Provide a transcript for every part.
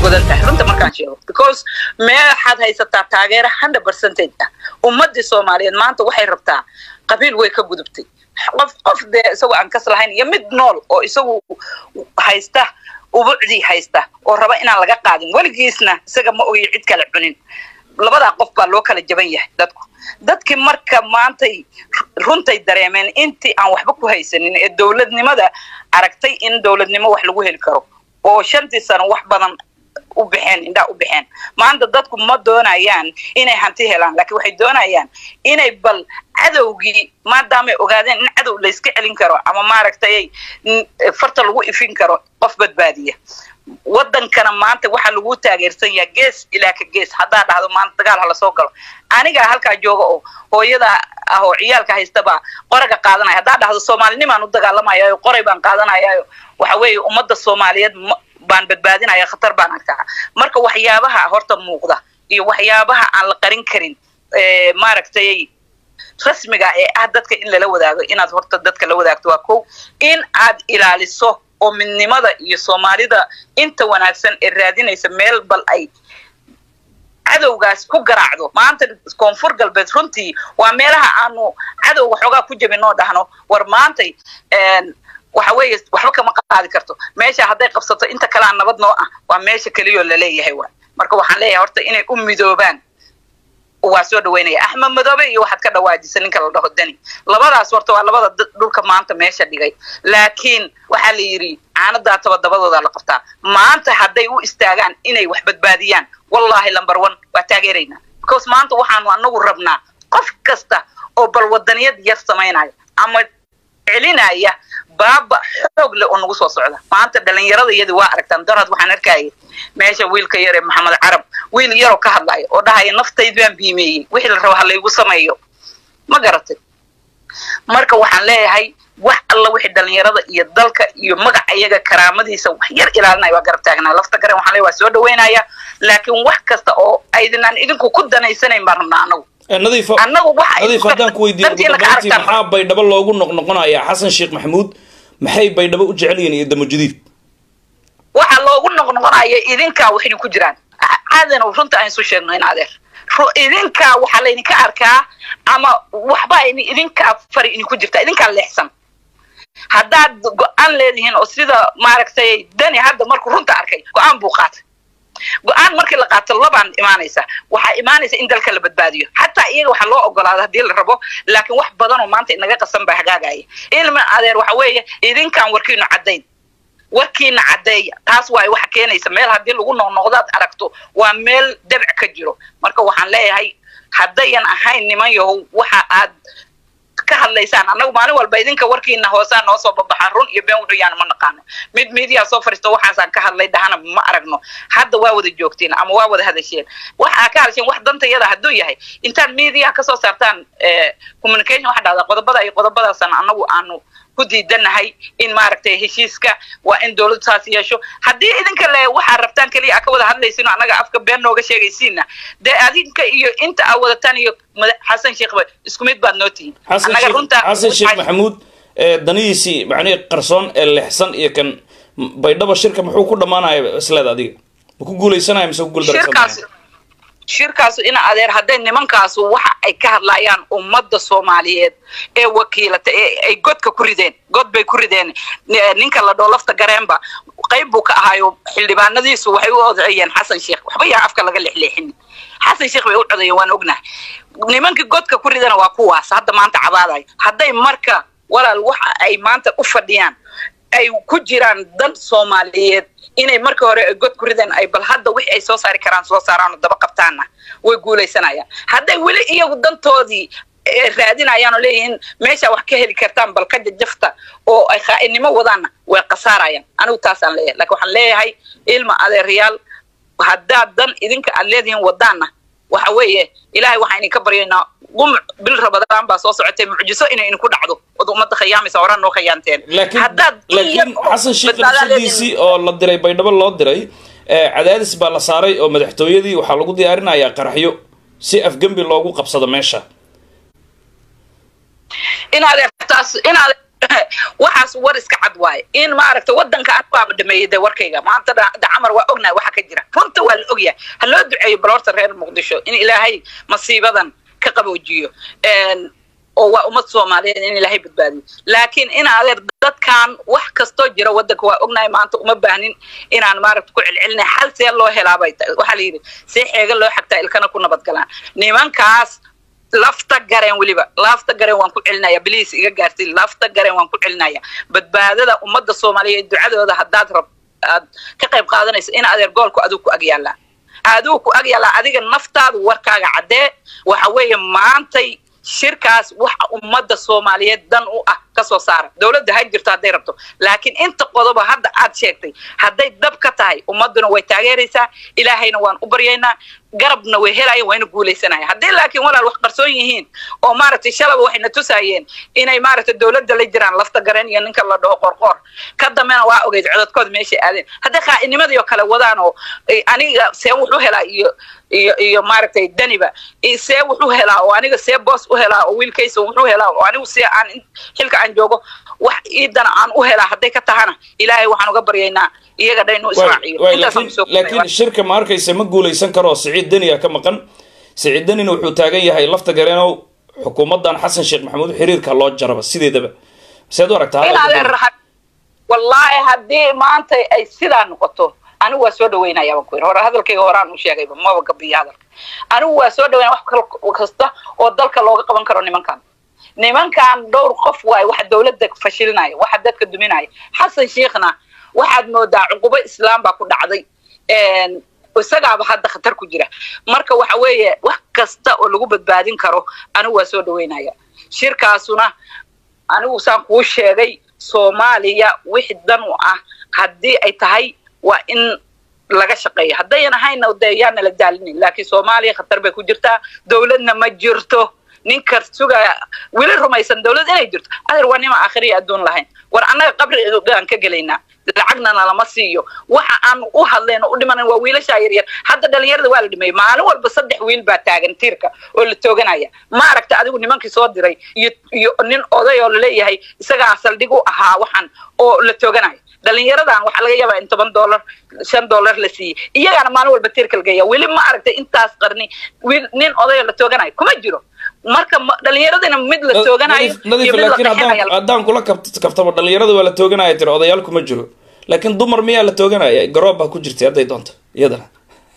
godan tahay runta markaan sheego because meexaad haysataa taageero hundred percentage ah ummadii soomaaliyeed maanta waxay rabtaa qabiil way ka gudubtay qof qof dee isagoo aan kas lahayn iyo mid nool oo isagu haysta ubucdii haysta oo raba inaan laga qaadin weligiisna isaga ma ogiyo cid kale cunin labadaa qof baa loo kala jaban yahay dadku dadkii marka maantay runtay dareemeen intii aan waxba ku haysanin ee dowladnimada aragtay in dowladnimo wax lagu heli karo oo shantii sano wax badan u baxeen indhaa u baxeen maanta dadku ma doonayaan inay hanti helaan laakiin waxay doonayaan inay bal cadowgii maadaamay ogaadeen in cadow layska celin karo ama maaragtay farta lagu ifin karo qof badbaadiya wadankana maanta waxaa lagu taageersan yaha gees ilaa ka gees haddaa dhahdo maanta dagaal ha lasoo galo anigaa halkaa jooga oo hooyada ah oo ciyaalka haystabaa qoraga qaadanaya haddaa dhahdo soomaalinimaan u dagaalamayayo qoray baan qaadanayayo waxa weeye ummadda soomaaliyeed baan badbaadinaya khatar baan arkaa marka waxyaabaha horta muuqda iyo waxyaabaha aan la qarin karin maaragtay rasmiga ee ah dadka in lala wadaago inaad horta dadka la wadaagto waa kow in aad ilaaliso oo midnimada iyo soomaalida inta wanaagsan ee raadinaysa meel bal ay cadowgaas ku garaacdo maanta koonfur galbeed runtii waa meelaha aanu cadowga xoogaa ku jabin oo dhahno war maantay waxa weeye waxba kama qaadi karto meesha hadday qabsato inta kalea nabad noo ah waa meesha keliyoo laleeyahay waay marka waxaan leeyahay horta inay u midoobaan waa soo dhaweynaya axmed madoobe iyo waxaad ka dhawaajisa ninka la dhaho dani labadaas horta waa labada dhulka maanta meesha dhigay laakiin waxaa la yidhi caanadaa tabadabadooda la qabtaa maanta hadday u istaagaan inay wax badbaadiyaan wallahi lumber one waa taageeraynaa because maanta waxaanu anagu rabnaa qof kasta oo bal wadaniyad yar samaynaya ama celinaya baaba xoog leh oo nagu soo socda maanta dhalinyarada iyadii waa aragtaan darad waxaan arkaya meesha wiilka yar ee maxamed carab wiil yaroo ka hadlaya oo dhahaya naftayd baan biimeeyey wixii la rabo ha laygu sameeyo ma garatay marka waxaan leeyahay wax alla wixii dhalinyarada iyo dalka iyo magaca iyaga karaamadiisa wax yar ilaalinaya waa garab taagnaa lafta garen waxaan leeyahay waa soo dhaweynaya laakiin wax kasta oo aydinaan idinku ku danaysanayn baan rabnaa anagu nadiifo nadiif haddaan ku weydiiyo ugu dambeyntii maxaa baydhabo loogu noqnoqonayaa xasan sheekh maxamuud maxay baydhabo u jecel yihiin iyo damojadiid waxaa loogu noqnoqonaya idinkaa waxayna ku jiraan caadana runta aan isu sheegno in adeer idinkaa waxaa laydinka arkaa ama waxba idinkaa fari idinku jirta idinkaa leexsan haddaad go-aan leedihiin oo sida maaragtay dani hadda markuu runta arkay go-aan buu qaatay go-aan markii la qaato labaan imaanaysa waxaa imaanaysa in dalka la badbaadiyo xataa iyaga waxaa loo ogolaada haddii la rabo laakiin wax badan oo maanta inaga qasan baa hagaagaya ilma adeer waxa weeye idinkaan warkiinu caddayn warkiina caddeeya taas waa waxa keenaysa meel haddii lagu noqnoqdaad aragto waa meel dabc ka jiro marka waxaan leeyahay haddayan ahayn niman yahow waxa aad ka hadlaysaan annagu maalin walba idinka warkiina hoosaa noo soo babaxaan run iyo been wuxuu yaana ma naqaano mid miidiyaa soo fariisto waxaasaan ka hadlay dhahana ma aragno hadda waa wada joogtiin ama waa wada hadasheen waxaa ka hadasheen wax dantayada hadduu yahay intaad miidiyaha kasoo saartaan communication waxa dhahdaa qodobada iyo qodobadaasan annagu aanu ku diidanahay in maaragtay heshiiska waa in dowladdu saas yeesho haddii idinka le waxaa rabtaan keliya aa ka wada hadlaysiino annaga afka been nooga sheegaysiina dee adinka iyo inta aa wadataan iyo xasan sheekhba isku mid baad noo tihiin annaga runta xasan sheekh maxamuud danihiisii macnihii qarsoon ee leexsan iyo kan baydhabo shirka muxuu ku dhammaanaya isleed adiga ma ku guuleysanaya mise ku guuldaraysanaya shirkaasu ina adeer hadday nimankaasu waxa ay ka hadlayaan ummadda soomaaliyeed ee wakiilata ee ay godka ku rideen god bay ku rideen ninka la dhoo lafta gareenba qayb buu ka ahaayo xildhibaanadiisu waxay u odeeyeen xasan sheekh waxba yaa afka laga leexleexin xasan sheekh bay u codeeyeen waan ognahay nimankii godka ku ridana waa kuwaas hadda maanta cabaadayo hadday marka walaal waxa ay maanta u fadhiyaan ay ku jiraan dan soomaaliyeed inay marka hore god ku rideen ay bal hadda wixii ay soo saari karaan soo saaraanoo daba qabtaanna way guulaysanayaan hadday weli iyagu dantoodii raadinayaan oo leeyihiin meeshaa wax ka heli kartaan bal ka jajafta oo ay khaa'inimo wadaanna way khasaarayaan anigu taasaan leeyahay lakin waxaan leeyahay ilma adeerayaal haddaad dan idinka aad leedihiin wadaanna waxa weeye ilaahay waxaan idinka baryaynaa qumuc bil rabadaan baa soo socotay mucjiso inay idinku dhacdo od ummadda khayaamaysa horaan noo khayaanteen laakiin laakiin xasan sheekh nafsadiisii oo la diray baydhabo loo diray cadaadis baa la saaray oo madaxtooyadii waxaa lagu diyaarinayaa qaraxyo si afgembi loogu qabsado meesha in adeertaas in adeer waxaas war iska cad waaye in maaragta wadanka an waaba dhameeyey de warkayga maanta dacamar waa ognahay waxa ka jira runta waa la ogyahay ha loo duceeyo baloorta reer muqdisho in ilaahay masiibadan ka qaboojiyo oo waa ummad soomaaliyeed in ilaahay badbaadiyo laakiin in adeer dadkan wax kastoo jira wadanka waa ognahay maanta uma baahnin inaan maaragta ku celcelinay xal see loo helaabay waxaa la yidhi see xeega loo xagtaa ilkana ku nabadgalaan nimankaas lafta gareen weliba lafta gareen waan ku celinaya bliis iga gaartay lafta gareen waan ku celinaya badbaadada ummadda soomaaliyeed ducadooda haddaad rab aad ka qayb qaadanayso in adeer goolku aduu ku agyaallaa aduu ku agyaallaa adiga naftaadu warkaaga caddee waxa weeye maantay shirkaas waxa ummadda soomaaliyeed dan u ah ka soo saara dowladda ha jirto hadday rabto laakiin inta qodoba hadda aad sheegtay hadday dab ka tahay ummadduna way taageeraysaa ilaahayna waan u baryaynaa garabna way helayan wayna guulaysanaya haddii laakiin walaal wax qarsoon yihiin oo maaragtay shalaba waxayna tusaayeen inay maaragtay dowladda la jiraan lafta gareen iyo ninka la dhaho qorqoor ka dambena waa ogeyd codadkooda meeshay aadeen hadday qaa'inimadii oo kale wadaan oo aniga see wuxuu helaa iyo iyo iyo maaragtay daniba see wuxuu helaa oo aniga see boos u helaa oo wiilkaysa wuxuu helaa oo anigu see aan xilka aan joogo wax iidana aan u helaa hadday ka tahana ilaahay waxaan uga baryaynaa iyaga dha inuu israaciyo laakiin shirka ma arkaysa ma guulaysan karo siciid deniya ka maqan siciid denina wuxuu taagan yahay lafta gareenow xukuumaddan xasan sheekh maxamuud xiriirka loo jaraba sideedaba seed u aragtaa wallaahi haddii maanta ay sidaa noqoto anigu waa soo dhaweynaya baan ku yidhi hore hadalkayga horaan u sheegayba maba gabiyo hadalka anigu waa soo dhaweynaya wax kasta oo dalka looga qaban karo nimankan nimankan dhowr qof waaye waxa dowladda fashilinaya waxa dadka duminaya xasan sheekhna waxaad moodaa cuqubo islaam baa ku dhacday isagaaba hadda khatar ku jira marka waxa weeye wax kasta oo lagu badbaadin karo anigu waa soo dhaweynaya shirkaasuna anigu saan kuu sheegay soomaaliya wixii dan u ah haddii ay tahay waa in laga shaqeeya haddayan ahayna de yaana la daalinin laakiin soomaaliya khatar bay ku jirtaa dowladna ma jirto ninka sugaya weli rumaysan dowlad inay jirto adeer waa nima aakhiriya adduun lahayn war annaga qabrigaan ka gelaynaa lacagna lama siiyo waxa aan u hadlayn oo u dhimanan waa wiilashaa yaryar hadda dhalinyarada waa la dhimeeyey maalin walba saddex wiil baa taagan tiirka oo la tooganaya ma aragta adigu nimankii soo diray iyo iyo nin oday oo laleeyahay isagaa saldhig u ahaa waxaan oo la tooganaya dhalinyaradan waxaa laga yaabaa in toban dollar shan dollar la siiyey iyagaana maalin walba tiirka lagaya weli ma aragtay intaas qarni wiil nin oday oo la tooganayo kuma jiro marka dhalinyaradina mid la tooganayo laakiin haddaan kula kaftamo dhalinyarada waa la tooganaya tiri odayaal kuma jiro laakiin dumar miyaa la tooganaya garoob baa ku jirtay hadday doonto iyadana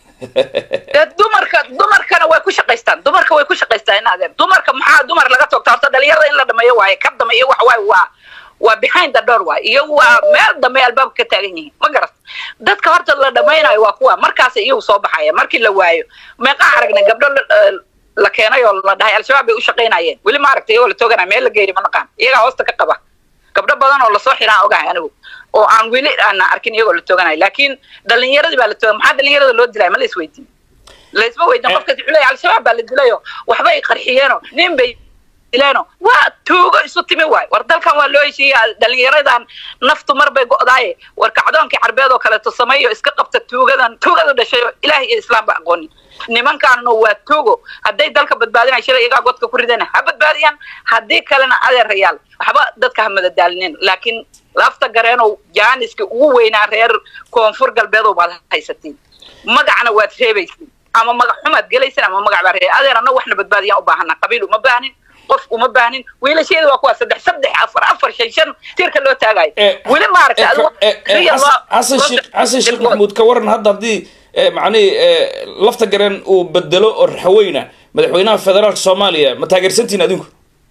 dumarka dumarkana way ku shaqaystaan dumarka way ku shaqaystaan inaadeen dumarka maxaa dumar laga toogta horta dhalinyarada in la dhameeyo waaye ka dameeyo wax waaye waa waa behind the door waay iyagu waa meel dambe albaabka ka taagan yihiin ma garat dadka horta la dhamaynayo waa kuwa markaasa iyagu soo baxaya markii la waayo meeqaa aragnay gabdho la keenay oo la dhahay al-shabaab bay u shaqaynayeen weli ma aragtay iyagoo la tooganaya meel la geeyay ma naqaan iyagaa hoosta ka qaba gabdho badan oo lasoo xiraan ogahay anigu oo aan weli aana arkin iyagoo la tooganayo laakiin dhalinyaradii baa la toogan maxaa dhalinyarada loo dilaya ma la isweydiin laisma weydiin qofkas wuxuu leeyahay al-shabaab baa la dilayo waxbay qarxiyeeno nin bay dileeno waa tuugo isu timi waay war dalkan waa loo heshiiya dhalinyaradan naftu mar bay go'daaye war kacdoonkii carbeed oo kaleeto sameeyo iska qabta tuugadan tuugada dhashay ilaah iyo islaam ba aqoonin nimankaanuna waa tuugo hadday dalka badbaadinaya shalay iyagaa godka ku ridana ha badbaadiyaan haddii kalena adeerayaal waxba dadka ha madadaalinin laakiin lafta gareenow jaaniski ugu weynaa reer koonfur galbeedow baad haysatiin magacna waad reebaysin ama magac xumaad gelaysin ama magac baa reebay adeer anna waxna badbaadiyaan u baahana qabiil uma baahnin qof uma baahnin wiilasheeda waa kuwa saddex saddex afar afar shan shan tiirka loo taagayo weli maaragtay xasan sheekh xasan sheekh maxamuud ka waran hadda haddii macnihi lafta gareen uu bedelo oo raxweyna madaxweynaha federaalka soomaaliya ma taageersantiin adinku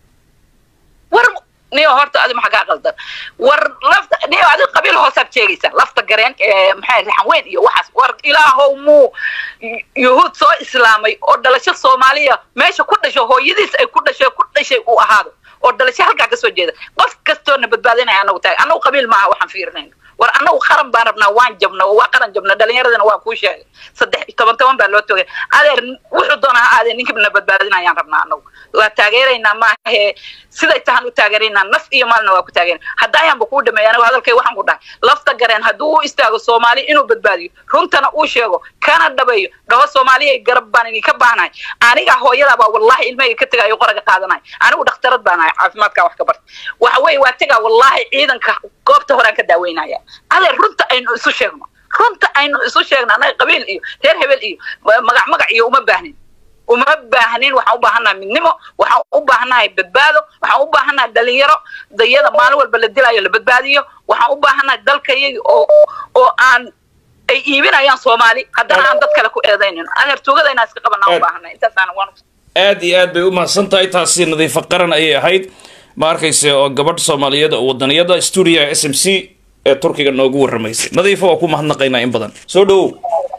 war niyo horta adi maxa kaa qaldan war lafta niyo adi qabiil hoosaad sheegaysaa lafta gareen maxay raxan weyn iyo waxaas war ilaahow muu yuhuud soo islaamay oo dhalasho soomaaliya meesha ku dhasho hooyadiis ay ku dhashay ku dhashay uu ahaado oo dhalasho halkaa kasoo jeeda qof kastoona badbaadinaya anagu taag anagu qabiil maaha waxaan fiirinayno war annagu qaran baan rabnaa waan jabna oo waa qaran jabna dhalinyaradana waa kuu sheegay saddex iyo toban toban baa loo toogay adeer wuxuu doona ha aadee ninkibna badbaadinayaan rabnaa annagu waa taageeraynaa maahe siday tahan u taageeraynaa naf iyo maalna waa ku taageerana hadda ayaanba kuu dhameeya anigu hadalkay waxaan ku dhahay lafta gareen hadduu u istaago soomaali inuu badbaadiyo runtana uu sheego kana dhabeeyo dhaho soomaaliya garab baan idinka baahnahay aniga hooyadaabaa wallahi ilmahayga ka tegayo qoraga qaadanay anigu dhakhtarad baan ahay caafimaadkaa wax ka barta waxa weeye waa tegaa wallahi ciidanka goobta horaan ka daaweynaya adeer runta aynu isu sheegno runta aynu isu sheegno annaga qabiil iyo reer hebel iyo magac magac iyo uma baahnin uma baahnin waxaan u baahannahay midnimo waxaan u baahannahay badbaado waxaan u baahannahay dhalinyaro dayada maalin walba la dilayo la badbaadiyo waxaan u baahannahay dalkayagi oo oo aan ay iibinayaan soomaali haddana aan dad kale ku eedaynin adeer tuugada inaan iska qabanaa u baahannahay intaasaan waan aad iyo aad bay u mahadsan tahay taasi nadiifo qaran ayay ahayd ma arkayse oo gabadh soomaaliyeed oo wadaniyada stuudiyaha s m c ee turkiga noogu warramaysay nadiifo waa ku mahadnaqaynaa in badan soo dhawow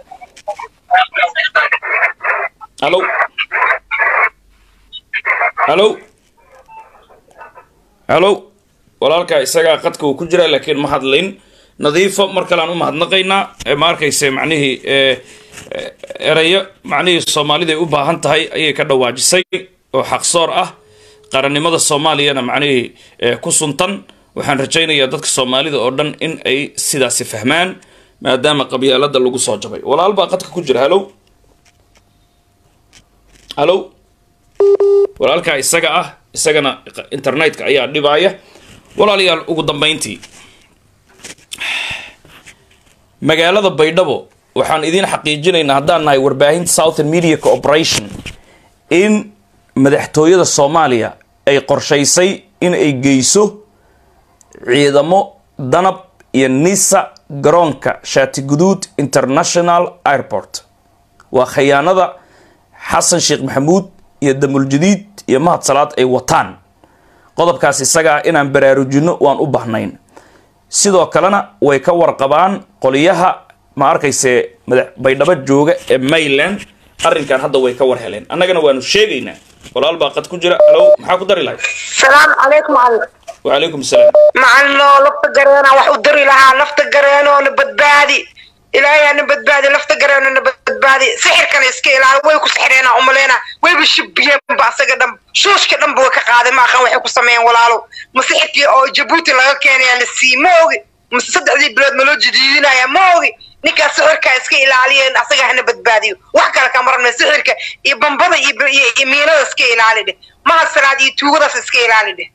halo halo halo walaalkaa isagaa qadka uu ku jiraa laakiin ma hadlayn nadiifo mar kalean u mahadnaqaynaa ma arkayse macnihii erayo macnihii soomaaliday u baahan tahay ayay ka dhawaajisay oo xaqsoor ah qarannimada soomaaliyana macnihii ku suntan waxaan rajaynayaa dadka soomaalida oo dhan in ay sidaasi fahmaan maadaama qabyaalada lagu soo jabay walaal baa qadka ku jira halow halow walaalkaa isaga ah isagana internetka ayaa dhibaaya walaalayaal ugu dambayntii magaalada baydhabo waxaan idiin xaqiijinaynaa haddaan nahay warbaahinta southern media cooperation in madaxtooyada soomaaliya ay qorshaysay in ay geyso ciidamo danab iyo nisa garoonka shaatiguduud international airport waa khayaanada xasan sheekh maxamuud iyo damuljadiid iyo mahad salaad ay wataan qodobkaas isaga ah inaan baraarujinno waan u bahnayn sidoo kalena way ka warqabaan qoliyaha ma arkayse madax baydhabo jooga ee mayland arrinkan hadda way ka war heleen annagana waanu sheegaynaa walaal baa qad ku jira alow maxaa ku dari lahay salaamu calaykum macallin wacalaykum salaam macallino lafta gareena wax u dari lahaa lafta gareenoo na badbaadi ilaahay na badbaadi lafta gareeno na badbaadi sixirkana iska ilaali way ku sixireenaa umaleena wayba shibiyeenba asaga dhan shuushka dhanba way ka qaaday ma aqan waxay ku sameeyeen walaalo ma sixirkii oo jabuuti laga keenaya la sii ma ogi mase saddexdii bilood ma loo jadiidinaya ma ogi ninkaas sixirkaa iska ilaaliyeen asaga hana badbaadiyo wax kale ka marna sixirka iyo bambada iyo miinada iska ilaali dheh mahad salaad iyo tuugadaas iska ilaali dheh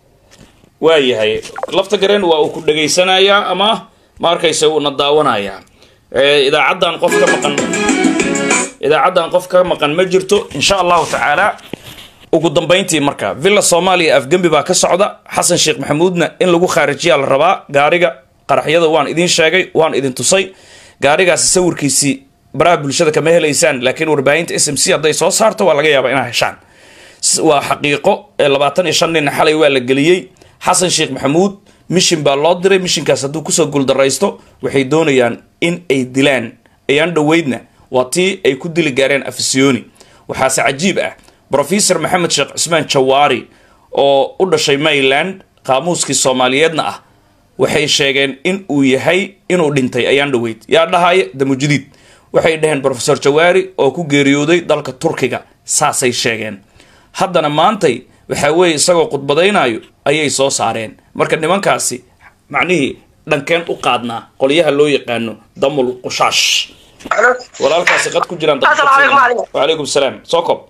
waayahay lafta gareen waa uu ku dhegaysanayaa ama ma arkayse uuna daawanayaa idaacaddan qof ka maqan idaacaddan qof ka maqan ma jirto insha allahu tacaala ugu dambayntii marka villa soomaaliya afgembi baa ka socda xasan sheekh maxamuudna in lagu khaarijiyaa la rabaa gaariga qaraxyada waan idiin sheegay waan idin tusay gaarigaasi sawirkiisii baraha bulshada kama helaysaan laakiin warbaahinta s m c hadday soo saarto waa laga yaabaa inaa heshaan waa xaqiiqo ee labaatan iyo shan nin xalay waa la geliyey xasan sheekh maxamuud mishin baa loo diray mishinkaas hadduu kusoo guuldaraysto waxay doonayaan in ay dilaan ayaan dhoweydna waa tii ay ku dili gaareen afisiyoni waxaase cajiib ah brofesor maxamed sheekh cusmaan jawaari oo u dhashay mayland qaamuuskii soomaaliyeedna ah waxay sheegeen in uu yahay inuu dhintay ayaan dhoweyd yaa dhahaya damujadiid waxay dhaheen brofesor jawaari oo ku geeriyooday dalka turkiga saasay sheegeen haddana maantay waxaa weeye isagoo khudbadaynayo ayay soo saareen marka nimankaasi macnihii dhankeen u qaadnaa qolyaha loo yaqaano damul qushaash walaalkaasi qad ku jiraan wacalaykum salaam soo kob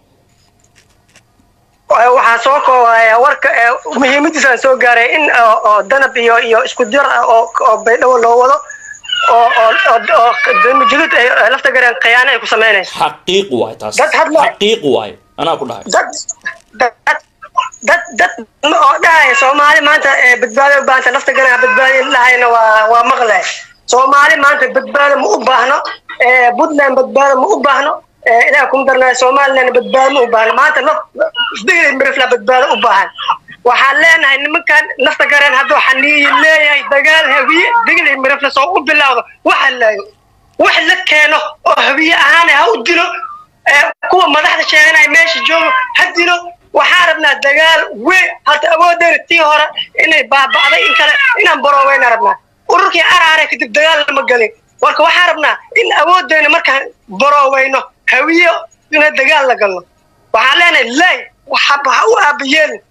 waxaa soo koobaya warka muhiimadiisaan soo gaaray in oo danab iyo iyo isku jir ah oo oo baydhabo loo wado oo oo oo damujadud ay lafta gareen khiyaano ay ku samaynayso xaqiiq waay taas Dad hadla- xaqiiq waay anaa ku dhahay dad dad dad dad oo dhahaya soomaali maanta ee badbaado u baahanta lafta gareen badbaadi lahayna waa waa maqlay soomaali maanta badbaado ma u baahno ee puntland badbaado ma u baahno ee ilaah kuma darnaa somaliland badbaado ma u baahno maanta laf isdegay mirifla badbaado u baahan waxaan leenahay nimankan lafta gareen hadduu xaniiyi leeyahay dagaal hawiye degli mirifla soo u bilowdo waxa laayo wax la keeno oo hawiye ahaan ha u dilo ee kuwa madaxda sheeganaya meesha joogo ha dilo waxaan rabnaa dagaal weyn hadda awoodeena tii hore inay baaba'day in kale inaan barooweyna rabnaa ururkii araare kadib dagaal lama gelin marka waxaan rabnaa in awooddeena markaan barooweyno hawiyo ina dagaal la galno waxaan leenahay lay waxa waxa u aabayeelin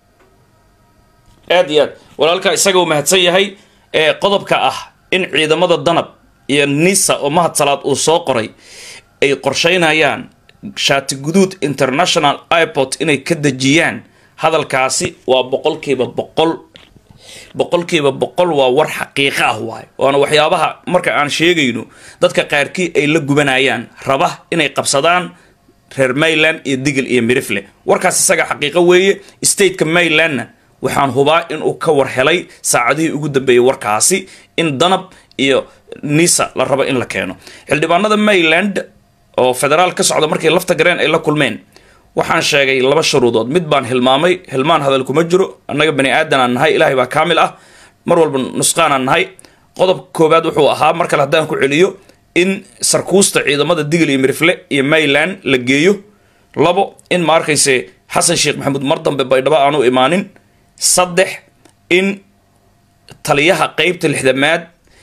aad iyo aad walaalka isaga uu mahadsan yahay ee qodobka ah in ciidamada danab iyo nisa oo mahad salaad uu soo qoray ay qorsheynayaan shaati guduud international airport inay ka dejiyaan hadalkaasi waa boqolkiiba boqol boqolkiiba boqol waa war xaqiiqo ah waay waana waxyaabaha marka aan sheegayno dadka qaarkii ay la gubanayaan raba inay qabsadaan reer mayland iyo digil iyo mirifle warkaas isaga xaqiiqo weeye stateka maylandna waxaan hubaa inuu ka war helay saacadihii ugu dambeeyey warkaasi in danab iyo nisa la rabo in la keeno xildhibaanada mayland oo federaal ka socda markii lafta gareen ay la kulmeen waxaan sheegay laba shuruudood mid baan hilmaamay hilmaan hadal kuma jiro annaga bani aadanaan nahay ilaahay baa kaamil ah mar walba nusqaanaan nahay qodobka koowaad wuxuu ahaa mar kale haddaan ku celiyo in sarkuusta ciidamada digil iyo mirifle iyo mayland la geeyo labo in ma arkayse xasan sheekh maxamuud mar dambe baydhabo aanu imaanin saddex in taliyaha qeybta lixdamaad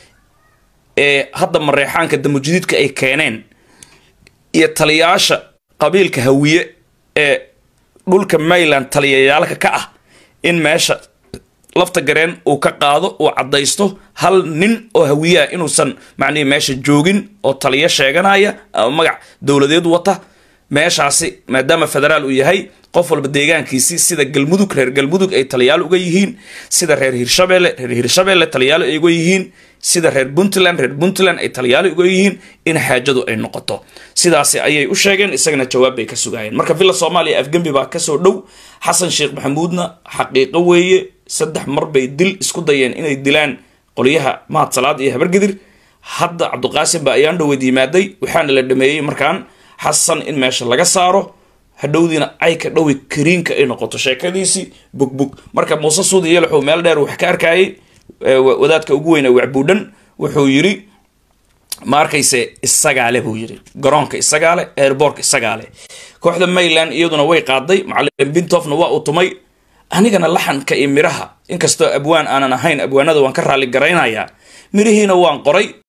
ee hadda mareexaanka damujidiidka ay keeneen iyo taliyaasha qabiilka hawiye ee dhulka mayland taliyayaalka ka ah in meesha lafta gareen uu ka qaado uu caddaysto hal nin oo hawiyaha inuusan macnihi meesha joogin oo taliyo sheeganaya ama magac dowladeed wata meeshaasi maadaama federaal uu yahay qof walba deegaankiisii sida galmudug reer galmudug ay taliyaal uga yihiin sida reer hirshabelle reer hirshabelle taliyaal ay uga yihiin sida reer puntland reer puntland ay taliyaal uga yihiin in xaajadu ay noqoto sidaasi ayay u sheegeen isagana jawaab bay ka sugaayeen marka villa soomaaliya afgembi baa kasoo dhow xasan sheekh maxamuudna xaqiiqo weeye saddex mar bay dil isku dayeen inay dilaan qolyaha mahad salaad iyo habargidir hadda cabdiqaasim baa ayaan dhoweed yimaaday waxaana la dhameeyey markaan xasan in meesha laga saaro hadhowdiina ay ka dhowi kariinka ay noqoto sheekadiisii bugbug marka muuse suudi yelaxow meel dheer wax ka arkayay wadaadka ugu weyna wacbuudhan wuxuu yiri ma arkayse isagaale buu yiri garoonka isagaale airbortka isagaale kooxda mayland iyaduna way qaaday macalin bintofna waa uu tumay anigana laxanka iyo miraha inkastoo abwaan aanan ahayn abwaanada waan ka raalli garaynayaa mirihiina waan qoray